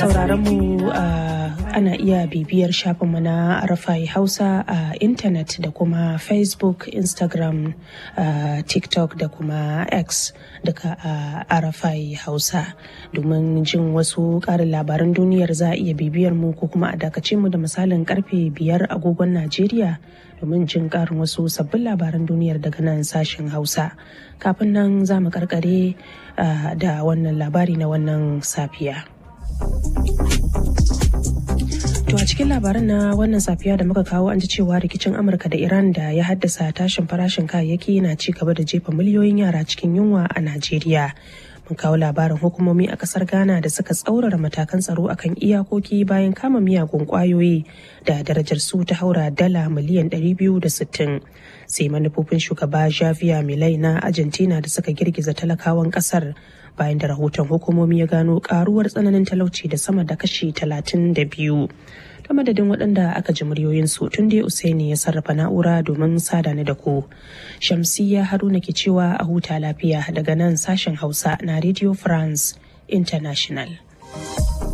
sauraron mu ana iya bibiyar shafinmu na rafai hausa a intanet da kuma facebook instagram tiktok da kuma x duka a arafai hausa domin jin wasu karin labaran duniyar za a iya bibiyar mu ko kuma a dakace mu da misalin karfe biyar agogon najeriya domin jin karin wasu sabbin labaran duniyar daga nan sashen hausa kafin nan za mu karkare da wannan labari na wannan safiya. To a cikin labaran na wannan safiya da muka kawo an ji cewa rikicin Amurka da Iran da ya haddasa tashin farashin kayayyaki na ci gaba da jefa miliyoyin yara cikin yunwa a Najeriya. Mun kawo labarin hukumomi a kasar Ghana da suka tsaurara matakan tsaro akan iyakoki bayan kama miyagun kwayoyi da darajar su ta haura dala miliyan 260. Sai manufofin shugaba Javier Milei na Argentina da suka girgiza talakawan kasar bayan da rahoton hukumomi ya gano karuwar tsananin talauci da sama da kashi 32 ta madadin waɗanda aka ji muryoyinsu tun dai usaini ya sarrafa na'ura domin sada ni da ku shamsiya haruna ke cewa a huta lafiya daga nan sashen hausa na radio france international